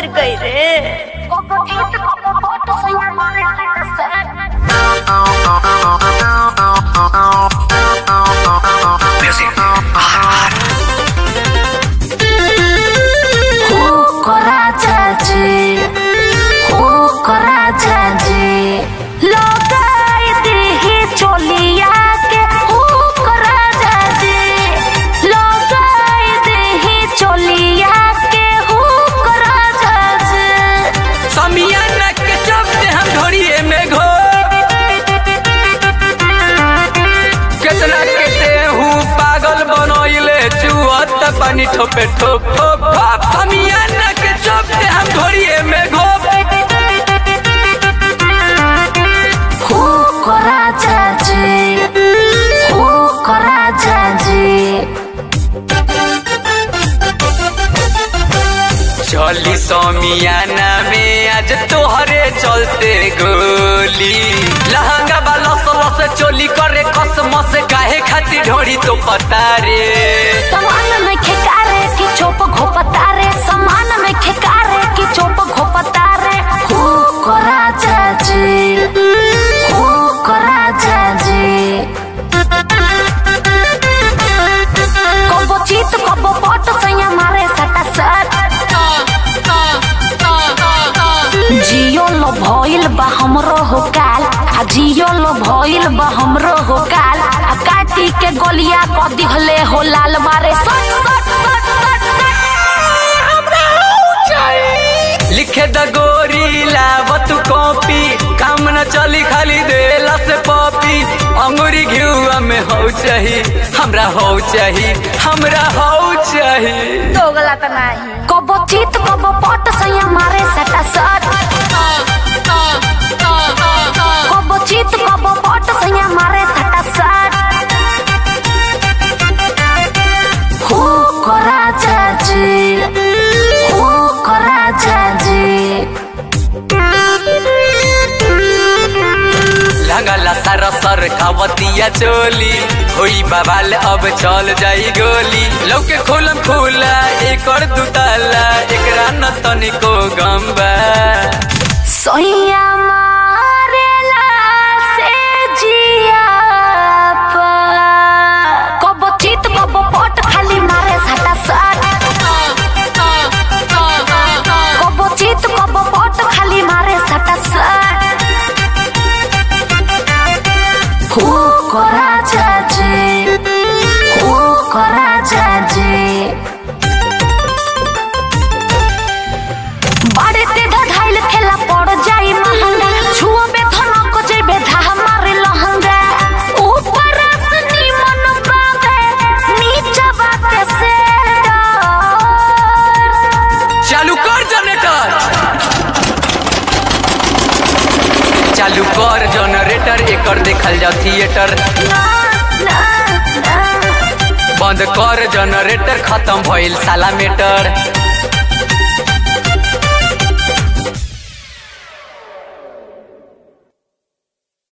मर गई रे समियाना के चलते हम ढोरिए में घो केतना के देहू पागल बनोइले चुअत पानी ठोपे ठोप ठोप ठोप समियाना के चलते हम ढोरिए में घो चली समियाना में आज तोहरे चलते गोली लहंगा वाला लस चोली करे कसमस काहे खातिर ढोरी तो पता रे समान में खेकारे की चोप घोपतारे समान में खेकारे की चोप घोपतारे हु को राजा जी हु को राजा जी कबो चीत कबो पट सैया मारे सटा सट जियो लो भइल बा हमरो हो काल आ जियो लो भइल बा हमरो हो काल आ काटी के गलिया क दिहले हो लाल मारे सट सट सट सट सट लिखे द गोरी लावत कॉपी काम न चली खाली देला से पॉपी अंगूरी घिउआ में हो चाही हमरा हो चाही हमरा हो चाही दोगला त नाही कबो चीत कबो पट सैया मारे सटा सट कबो चीत कबो पट सैया मारे सटा सट हु को राजा जी हु को राजा जी लगला सर सर खावतिया चोली होई बवाल अब चल जाई गोली लौके खोलम खुला एकड़ दुताला एकरा न तनिको गम्बा सोइया मारेला से जिया पा कबो चित कबो पट खाली मारे सटा सट कबो चित कबो पट खाली मारे सटा सट हु को राजा जी हु को राजा जी बाड़े ते ढाइल खेला पड़ जाई महंगा छुओ बे धनक जेबे धा मारे लहंगा ऊपर से निमन बावे नीचा बाते से डर चालू कर जनरेटर चालू कर जनरेटर एकर देखल जाओ थिएटर ना ना ना बंद कर जनरेटर खत्म भइल साला मेटर